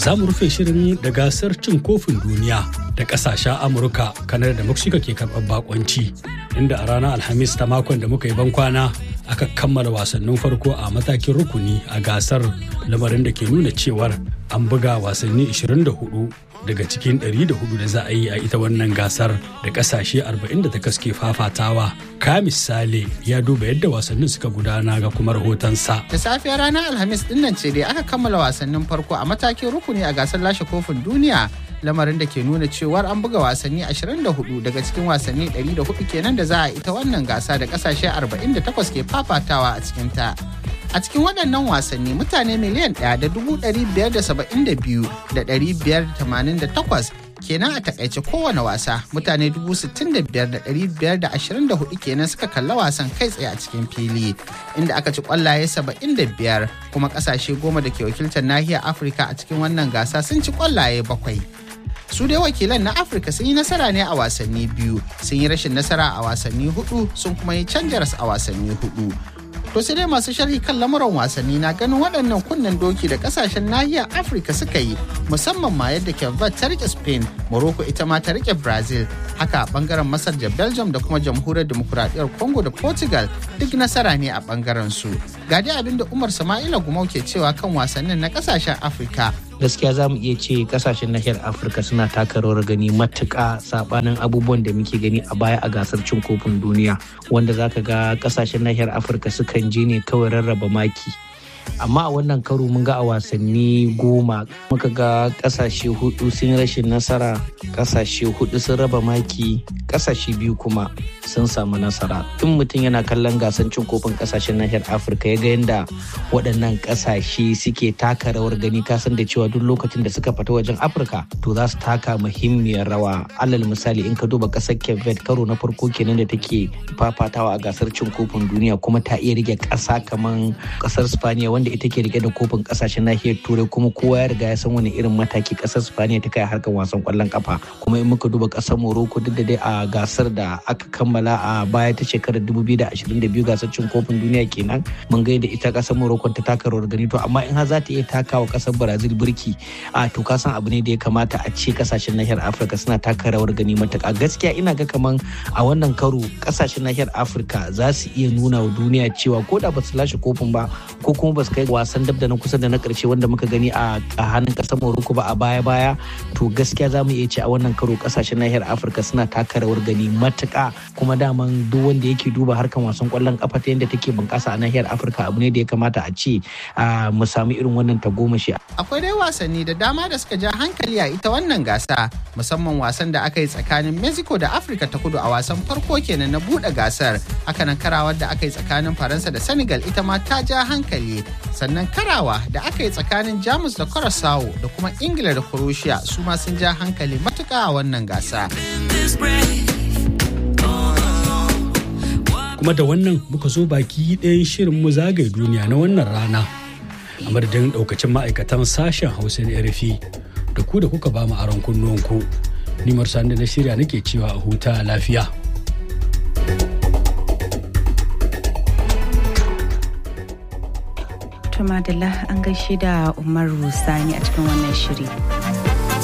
za mu rufe shirin da gasar cin kofin duniya da kasashen amurka kanar da mexico ke karɓar bakonci inda a ranar alhamis ta makon da muka yi bankwana aka kammala wasannin farko a matakin rukuni a gasar lamarin da ke nuna cewar an buga wasanni 24 daga cikin 104 da za a yi a ita wannan gasar da kasashe 48 ke fafatawa ka misali ya duba yadda wasannin suka gudana ga kuma rahotonsa Da safiyar ranar Alhamis dinnan ce dai aka kammala wasannin farko a matakin rukuni a gasar lashe kofin duniya lamarin da ke nuna cewar an buga wasanni 24 daga cikin wasanni 104 kenan da za a ita wannan gasa da kasashe 48 ke fafatawa a cikinta. A cikin waɗannan wasanni mutane miliyan ɗaya da dubu ɗari biyar da saba'in da biyu da ɗari biyar da tamanin da takwas kenan a takaice kowane wasa mutane dubu sittin da biyar da ɗari biyar da ashirin da hudu kenan suka kalla wasan kai tsaye a cikin fili inda aka ci kwallaye saba'in da biyar kuma ƙasashe goma da ke wakiltar nahiyar Afirka a cikin wannan gasa sun ci kwallaye bakwai. su dai wakilan na afirka sun yi nasara ne a wasanni biyu sun yi rashin nasara a wasanni hudu sun kuma yi canjaras a wasanni hudu to sai dai masu sharhi kan lamuran wasanni na ganin waɗannan kunnen doki da ƙasashen nahiyar afirka suka yi musamman ma yadda kevat ta rike spain morocco ita ma ta rike brazil haka a bangaren masar da belgium da kuma jamhuriyar demokuraɗiyyar congo da portugal duk nasara ne a bangaren su ga dai abin da umar sama'ila gumau ke cewa kan wasannin na ƙasashen afirka gaskiya za mu iya ce kasashen nahiyar afirka suna taka rawar gani matuƙa sabanin abubuwan da muke gani a baya a gasar cin kofin duniya wanda za ka ga kasashen nahiyar afirka sukan je ne kawai rarraba maki amma a wannan karo mun ga a wasanni goma muka ga kasashe hudu sun rashin nasara kasashe hudu sun raba maki kasashe biyu kuma sun samu nasara in mutum yana kallon gasar cin kofin kasashen nahiyar afirka ya ga yadda waɗannan kasashe suke taka rawar gani kasan da cewa duk lokacin da suka fita wajen afirka to za su taka muhimmiyar rawa alal misali in ka duba ƙasar kevet karo na farko kenan da take fafatawa a gasar cin kofin duniya kuma ta iya rike ƙasa kamar ƙasar spaniya wanda ita ke rike da kofin ƙasashen nahiyar turai kuma kowa ya riga ya san wani irin mataki ƙasar spaniya ta kai harkar wasan ƙwallon kafa kuma in muka duba ƙasar morocco duk da dai a gasar da aka kammala a baya ta shekarar 2022 gasar cin kofin duniya kenan mun ga da ita ƙasar morocco ta taka rawar gani to amma in har za ta iya takawa ƙasar brazil birki a to ka san abu ne da ya kamata a ce ƙasashen nahiyar afirka suna taka rawar gani matuƙa gaskiya ina ga kaman a wannan karo ƙasashen nahiyar afirka za su iya nuna wa duniya cewa ko da ba su lashe kofin ba ko kuma ba su kai wasan dab da na kusa da na ƙarshe wanda muka gani a hannun ƙasar morocco ba a baya baya to gaskiya za mu iya ce a wannan karo ƙasashen nahiyar afirka suna taka rawar gani matuƙa kuma daman duk wanda yake duba harkan wasan ƙwallon ƙafa ta yadda take bunƙasa a nahiyar afirka abu ne da ya kamata a ce mu samu irin wannan tagomashi. akwai dai wasanni da dama da suka ja hankali a ita wannan gasa musamman wasan da aka yi tsakanin mexico da afirka ta kudu a wasan farko kenan na buɗe gasar hakanan karawar da aka yi tsakanin faransa da senegal ita ma ta ja hankali sannan karawa da aka yi tsakanin jamus da curacao da kuma ingila da croatia su ma sun ja hankali matuka a wannan gasa kuma da wannan muka zo baki ɗayan shirin mu zagaye duniya na wannan rana a madadin ɗaukacin ma'aikatan sashen hausa na rfi da ku da kuka ba mu aron kunnuwanku ni marsan da na shirya nake cewa a huta lafiya Tumadala an gaishe da Umaru Sani a cikin wannan shiri.